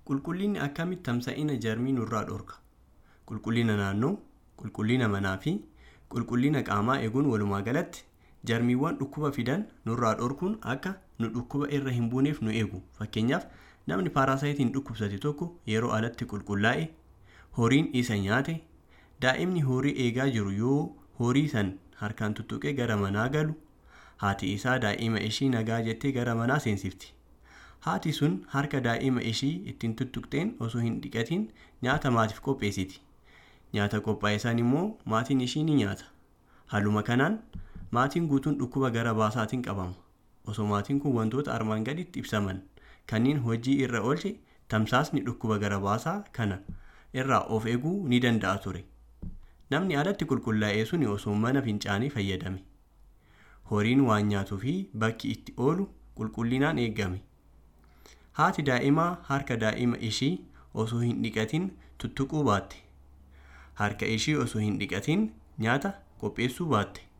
Qulqullinni akkamitti tamsa'ina jarmii nurraa dhorka? Qulqullina naannoo, qulqullina manaa fi qulqullina qaamaa eeguun walumaa galatti jarmiiwwan dhukkuba fidan nurraa dhorkuun akka nu dhukkuba irra hin buuneef nu eegu. Fakkeenyaaf namni paaraasayitiin dhukkubsate tokko yeroo alatti qulqullaa'e, horiin isa nyaate, daa'imni horii eegaa jiru yoo horii san harkaan tuttuqee gara manaa galu, haati isaa daa'ima ishii nagaa jettee gara manaa seensifti. Haati sun harka daa'ima ishii ittiin tuttuqxeen osoo hin dhiqatiin nyaata maatiif qopheessiti. Nyaata qophaa'e san immoo maatiin ishii ni nyaata. Haaluma kanaan maatiin guutuun dhukkuba gara baasaatiin qabama. Osoo maatiin kun wantoota armaan gaditti ibsaman kanneen hojii irra oolche tamsaasni dhukkuba gara baasaa kana irraa of eeguu ni danda'a ture. Namni alatti qulqullaa'ee suni osoo mana fincaanii fayyadame. Horiin waan nyaatuu fi bakki itti oolu qulqullinaan eegame. Haati daa'imaa harka daa'ima ishii osoo hin dhiqatin tuttuquu baatte. Harka ishii osoo hin dhiqatin nyaata qopheessuu baatte.